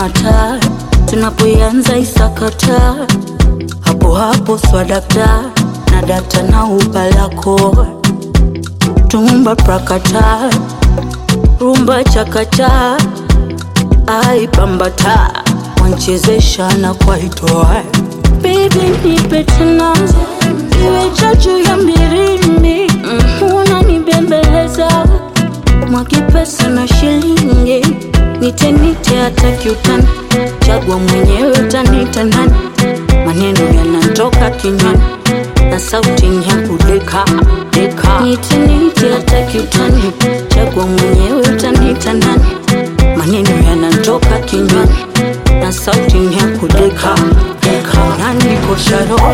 mata tunapoianza isakata hapo hapo swadakta na data na ubalako tumba prakata rumba chakata aipambata wanchezesha na kwaitoa Baby nipe tena iwe chachu ya mbirindi mm, unanibembeleza mwaki pesa na shilingi nite nite hata kiutani chagua mwenyewe utanita nani maneno yanatoka kinywani na sauti ya kudeka deka nite nite hata kiutani chagua mwenyewe utanita nani maneno yanatoka kinywani na sauti ya kudeka deka unanikosha roho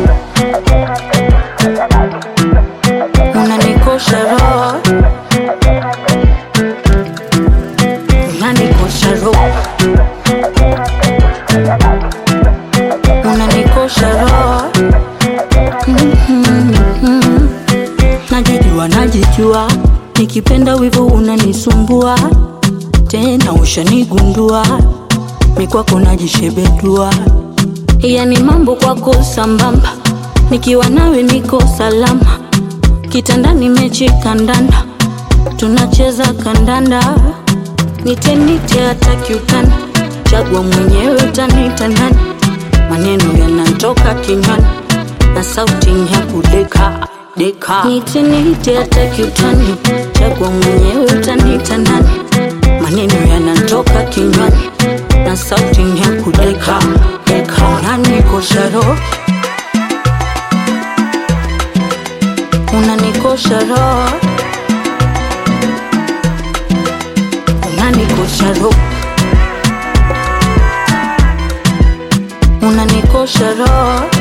unanikosha roho unanikosha roho unanikosha roho Mhm. najijua najijua nikipenda wivu unanisumbua tena ushanigundua mikwako najishebedua yani mambo kwako sambamba nikiwa nawe niko salama kitandani mechi kandanda tunacheza kandanda nitenite hata kiutani chagua mwenyewe utanita nani maneno yanatoka kinywani na sauti ya kudeka deka nitenite hata kiutani chagua mwenyewe utanita nani maneno yanatoka kinywani na sauti ya kudeka deka unanikosha roho unanikosha roho unanikosha roho unanikosha roho